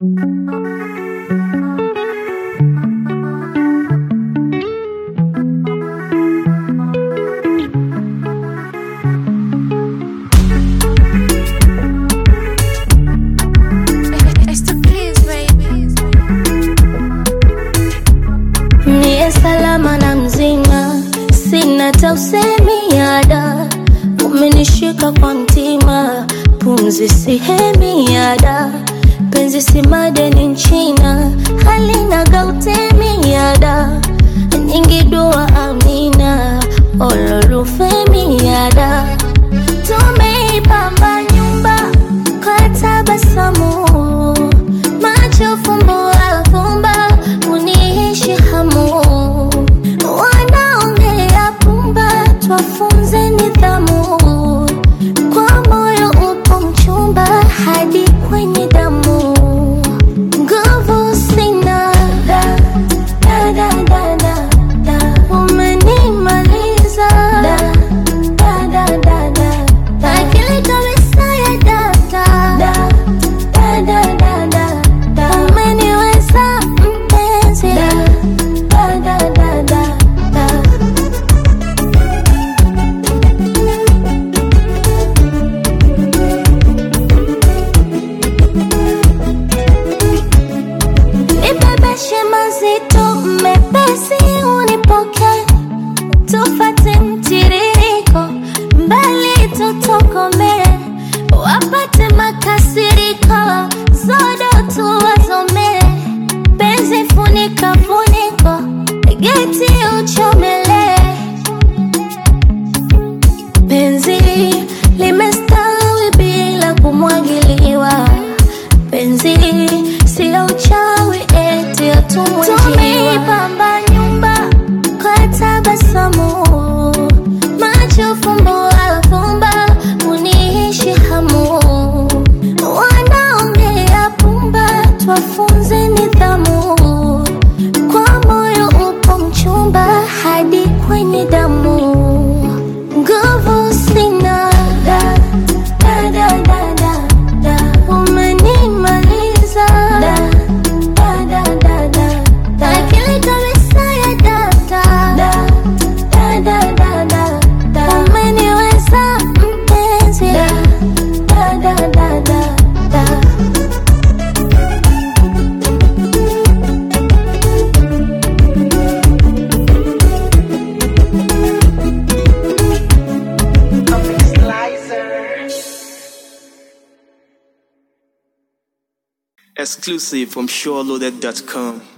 Niye salama na mzima, sina hata usemi ada, umenishika kwa mtima, pumzi sihemi ada, penzi si madeni nchina, halina gautemi ada, nyingi dua amina, olorufemi ada, tumeipamba nyumba kwa tabasamu, macho fumbo afumba, uniishi hamu, wanaongea pumba, twafunze nidhamu, kwa moyo upo mchumba hadi kwenye damu, nguvu sina da, da, da, da, da, da. umenimaliza da, da, da, da, da, da. akili kabisa ya data da, da, da, da, da, da. umeniweza mpenzi da, da, da, da, da, da. Nibebeshe mazito mepesi unipoke tufate mtiririko mbali tutokome wapate makasiriko zodo tuwazome penzi funika funiko geti uchomele penzi limestawi bila kumwagiliwa penzi sio uchawi eti atumwejiwa nyumba kwa tabasamu macho fumbo afumba uniishi hamu wanaongea pumba twafunze nidhamu kwa moyo upo mchumba hadi kwenye damu nguvu sina da, da, da, da, da, da. umenimaliza da, da, da, da, da, da. akili kabisa ya data da, da, da, da, da, da. umeniweza mpenzi da, da, da, da, da, da. Exclusive from SureLoaded.com.